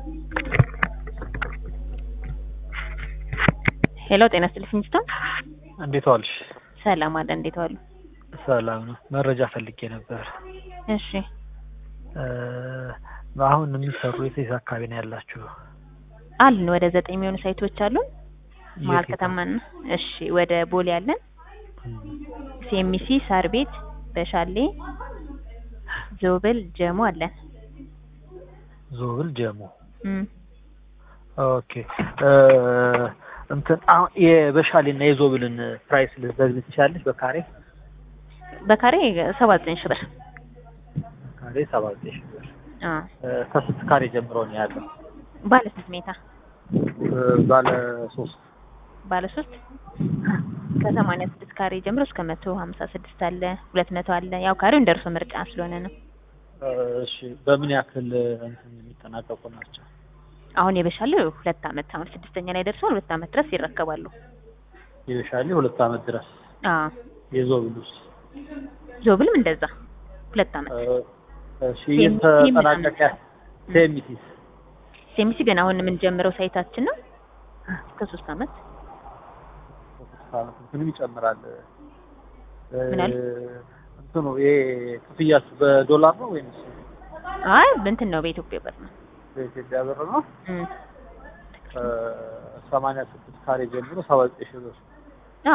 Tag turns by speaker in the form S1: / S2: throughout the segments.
S1: ሄሎ ጤና ይስጥልኝ ሚስቶን
S2: እንዴት ዋልሽ?
S1: ሰላም አለ እንዴት ዋሉ?
S2: ሰላም ነው። መረጃ ፈልጌ ነበር።
S1: እሺ
S2: እ አሁን የሚሰሩ የት የት አካባቢ ነው ያላችሁ?
S1: አሉን ወደ ዘጠኝ የሚሆኑ ሳይቶች አሉን መሀል
S2: የት የት?
S1: ከተማና እሺ ወደ ቦሌ አለን ሲኤምሲ ሳር ቤት በሻሌ ዞብል ጀሞ አለን
S2: ዞብል ጀሞ።
S1: እም
S2: ኦኬ እ እንትን አሁን የበሻሌና የዞብልን ፕራይስ ልትነግሪኝ ትችያለሽ? በካሬ
S1: በካሬ ሰባ ዘጠኝ ሺህ ብር
S2: ካሬ ሰባ ዘጠኝ ሺህ ብር
S1: አ
S2: እ ከስንት ካሬ ጀምሮ ነው ያለው?
S1: ባለ ስንት ሜታ
S2: እ ባለ ሶስት
S1: ባለ ሶስት ከሰማንያ ስድስት ካሬ ጀምሮ እስከ መቶ ሀምሳ ስድስት አለ ሁለት መቶ አለ ያው ካሬው እንደርሶ ምርጫ ስለሆነ ነው
S2: እ እሺ በምን ያክል እንትን የሚጠናቀቁ ናቸው?
S1: አሁን የበሻለው ሁለት አመት አሁን ስድስተኛ ላይ ደርሷል ሁለት አመት ድረስ ይረከባሉ
S2: የበሻሌ ሁለት አመት ድረስ
S1: አ
S2: የዞብሉስ
S1: ዞብልም እንደዛ ሁለት አመት
S2: እ እሺ የተጠናቀቀ ሴሚቲስ
S1: ሴሚሲ ገና አሁን የምንጀምረው ሳይታችን ነው እስከ ሶስት አመት
S2: እንትንም ይጨምራል።
S1: ምን አለ?
S2: እንትኑ ይሄ ክፍያስ በዶላር ነው ወይስ
S1: አይ እንትን ነው በኢትዮጵያ ብር ነው
S2: በኢትዮጵያ ብር ነው?
S1: እም
S2: ሰማንያ ስድስት ካሬ ጀምሮ ሰባ ዘጠኝ ሺህ ብር።
S1: አ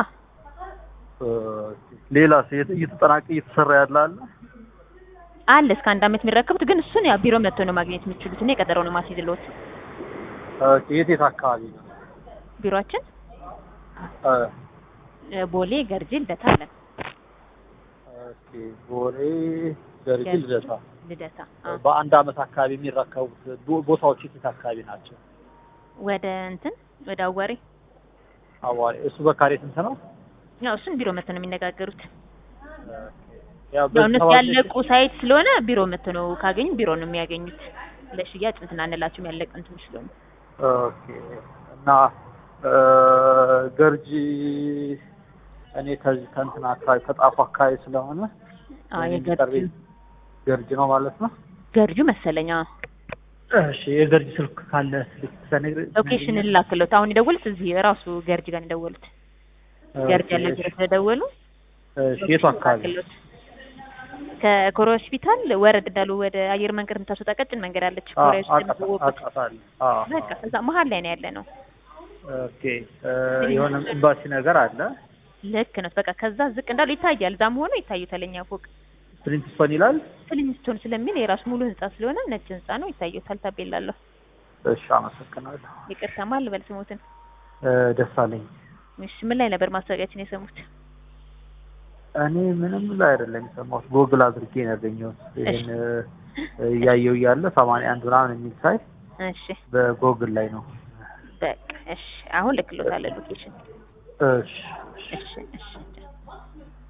S2: ሌላስ የት- እየተጠናቀ እየተሰራ ያለ አለ?
S1: አለ እስከ አንድ አመት የሚረከቡት ግን እሱን ያው ቢሮ መጥቶ ነው ማግኘት የምትችሉት እና የቀጠሮ ነው ማስይዝልዎት
S2: ኦኬ የት የት አካባቢ ነው?
S1: ቢሮአችን
S2: እ
S1: እ ቦሌ ገርጂ ልደታ አለን
S2: ኦኬ ቦሌ፣ ገርጂ፣
S1: ገርጂ።
S2: ልደታ
S1: ልደታ አ
S2: በአንድ አመት አካባቢ የሚረከቡት ቦ- ቦታዎች የት የት አካባቢ ናቸው?
S1: ወደ እንትን ወደ አዋሪ
S2: አዋሪ እሱ በካሬ ስንት ነው?
S1: ያው እሱን ቢሮ መጥቶ ነው የሚነጋገሩት
S2: ያው
S1: ያው
S2: በዚህ
S1: እነሱ
S2: ሰባት
S1: ያለቁ ሳይት ስለሆነ ቢሮ መጥቶ ነው ካገኙ ቢሮ ነው የሚያገኙት ለሽያጭ እንትን አንላችሁም ያለቀ እንትን ስለሆነ
S2: ኦኬ እና እ ገርጂ እኔ ከዚህ ከእንትን አካባቢ ከጣፉ አካባቢ ስለሆነ
S1: አዎ
S2: እኔ
S1: የገርጂ
S2: የሚቀርበኝ ገርጂ ነው ማለት ነው።
S1: ገርጁ መሰለኛ
S2: እሺ የገርጂ ስልክ ካለ ስልክ ተነግረ
S1: ሎኬሽን ላክሎት አሁን የደወሉት እዚህ ራሱ ገርጂ ጋር ነው የደወሉት ገርጂ ያለ ቢሮ ስለደወሉ
S2: እሺ የቱ አካባቢ
S1: ላክሎት ከኮሬ ሆስፒታል ወረድ እንዳሉ ወደ አየር መንገድ የምታስወጣ ቀጭን መንገድ አለች
S2: አዎ
S1: ኮሬ ሆስፒታል የምትወቁት
S2: አውቃታለሁ። አዎ
S1: በቃ እዛ መሀል ላይ ነው ያለ ነው
S2: ኦኬ እ የሆነ ኤምባሲ ነገር አለ
S1: ልክ ነው በቃ ከዛ ዝቅ እንዳሉ ይታያል እዛም ሆኖ ይታዩታል እኛ ፎቅ
S2: ፕሪንሲፓል ይላል።
S1: ፍሊንስቶን ስለሚል የራሱ ሙሉ ህንጻ ስለሆነ ነጭ ህንጻ ነው ይታዩታል ታቤላለሁ
S2: እሺ አመሰግናለሁ።
S1: ይቅርታ ማል በል ስሞትን
S2: እ ደሳለኝ
S1: እሺ ምን ላይ ነበር ማስታወቂያችን የሰሙት
S2: እኔ ምንም ላይ አይደለም የሰማሁት ጎግል አድርጌ ነው ያገኘሁት። ይሄን እ እያየሁ እያለ ሰማንያ አንድ ምናምን የሚል ሳይ
S1: እሺ
S2: በጎግል ላይ ነው።
S1: በቃ እሺ አሁን ልክሎታል ሎኬሽን
S2: እሺ
S1: እሺ እሺ